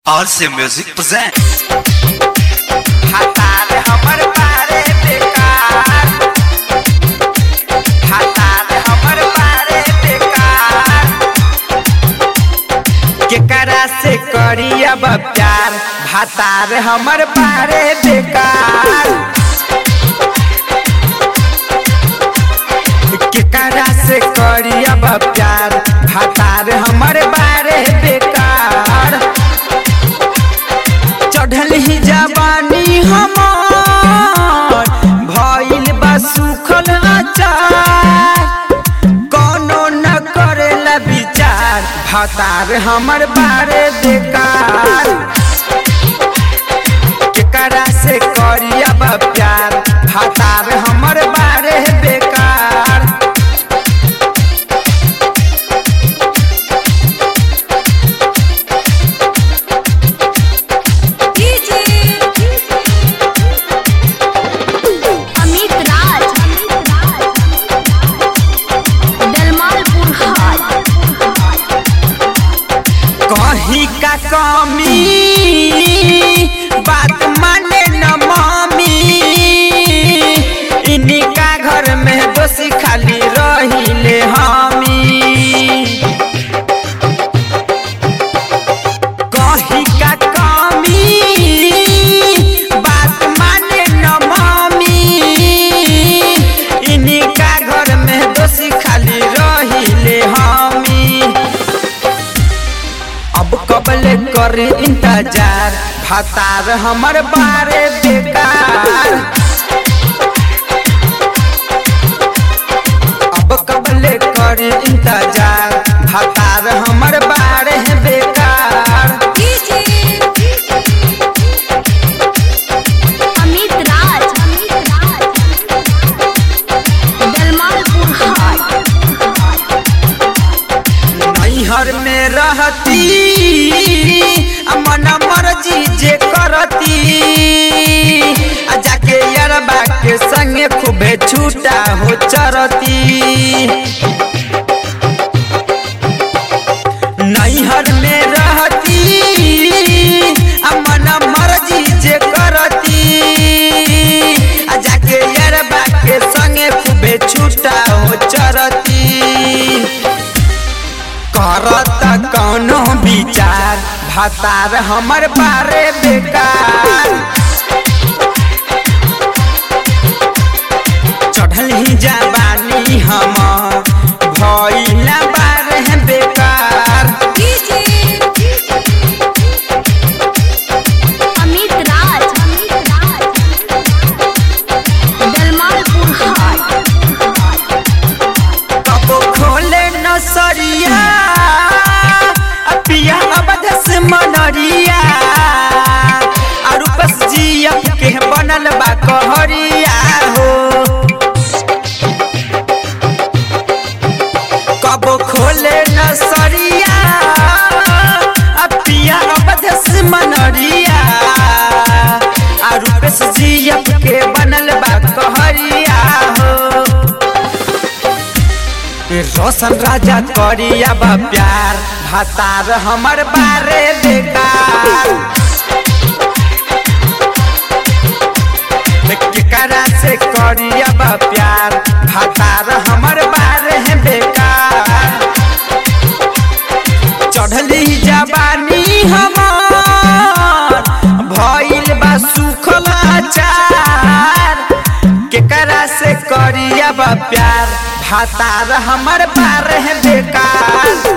RC Music present. हतार हमर बारे बेकार हतार हमर बारे बेकार केकरा से करी अब प्यार हतार हमर बारे बेकार केकरा से करी अब प्यार हतार हमर बारे बेकार चढ़ल ही जवानी हमार भइल बा सुखल अचार कोनो न करेला विचार भतार हमर बारे बेकार केकरा से करी अब प्यार भतार हमर बारे बेकार अमित राज दलमालपुर हाट कहीं का कमी बात माने न मामी इन्हीं का घर में दोषी खाली रहिले हमी कहीं का कमी बात माने न मामी इन्हीं का घर में दोषी खाली रहिले हमी अब कबले कर इंतजार फतार हमर बारे बेकार अब कबले कर इंतजार फतार हमर बारे बेकार अमित राज दलमालपुर हाट नैहर में रहती आ मन मर्जी जे करती आ जाके यरबा के संगे खूबे छूटा हो चरती नैहर में रहती आ मन मर्जी जे करती आ जाके यरबा के संगे खूबे छूटा हो चरती करत कौनो विचार भतार हमर बारे बेकार चढ़ल ही जवानी हम भइला बारे बेकार अमित राज दलमालपुर हाट कबो खोले नसरिया आ पिया अवध से मनरिया और बस जिया के बनल बा कहरिया हो कबो खोले नसरिया आ पिया अवध से मनरिया और बस जिया के बनल बा कहरिया हो रोशन राजा करी अब प्यार भतार हमर बारे बेकार केकरा से करी अब प्यार भतार हमर बारे बेकार चढ़ली जवानी हमार भइल बा सुखल अचार केकरा से करी अब प्यार भतार हमर बारे बेकार